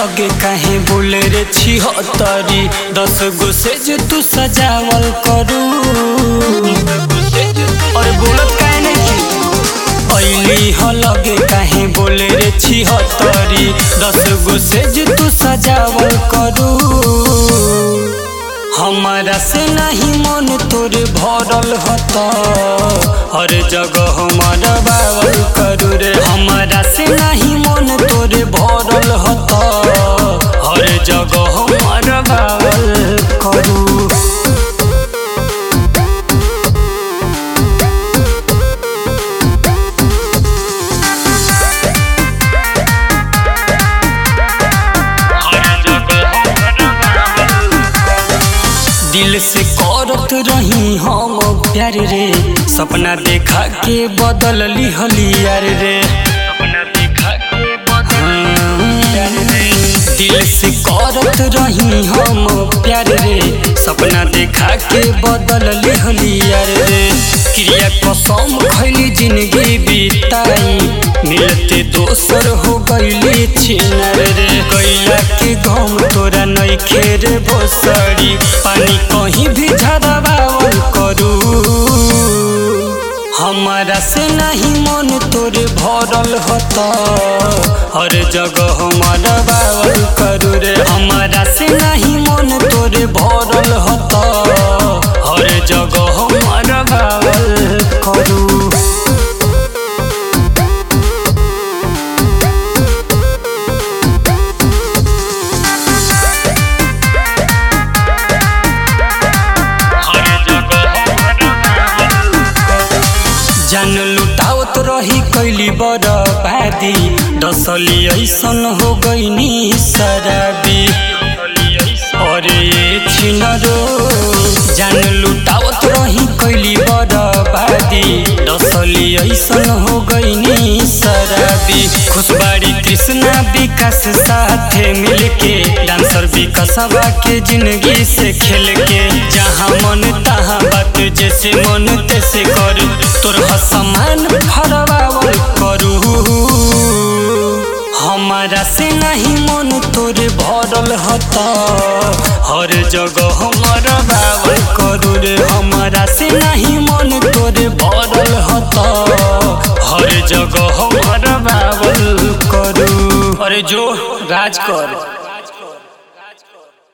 लगे काहे बोले रे छिहत्तरी दस गो से जो तू सजावल करू और बोलत काहे नहीं ऐली ह लगे काहे बोले रे छिहत्तरी दस गो से जो तू सजावल करू हमारा से नहीं मन तोरे भरल हता हर जगह हमारा बावल करू रे हमारा से नहीं मन तोरे भरल हता हर जगह हमारा बावल करू दिल से करत रही हम प्यार रे सपना देखा के बदल लिहलियार रे दिल से करत रही हम प्यार रे सपना देखा के बदल लिहलियार रे क्रिया कसम खैली जिंदगी बिताई मिलते दोसर हो गईली छिनर रे गैला के गम तोरा नहीं खेर बोसड़ी पानी कहीं भी झरवावल करू हमारा से नहीं मन तोरे भरल हता हर जगह हमारा बावल करू रे हमारा से नहीं मन तोरे भरल हता हर जगह हमारा बावल करू जान लुटावत रही कैली बर्बादी डसली ऐसन हो गईनी शराबी अरे छिनरो जान लुटावत रही कैली बर्बादी डसली ऐसन हो गईनी शराबी खुशबाड़ी कृष्णा विकास साथे मिलके डांसर विकासवा के जिंदगी से खेल के जहाँ मन तहाँ बात जैसे मन तैसे कर तोर समान फरवावल करू हमारा से नहीं मन तोरे भरल हता हर जगह हमारा बावल करू रे हमारा से नहीं मन तोरे भरल हता हर जगह हमारा बावल करू अरे जो राज कर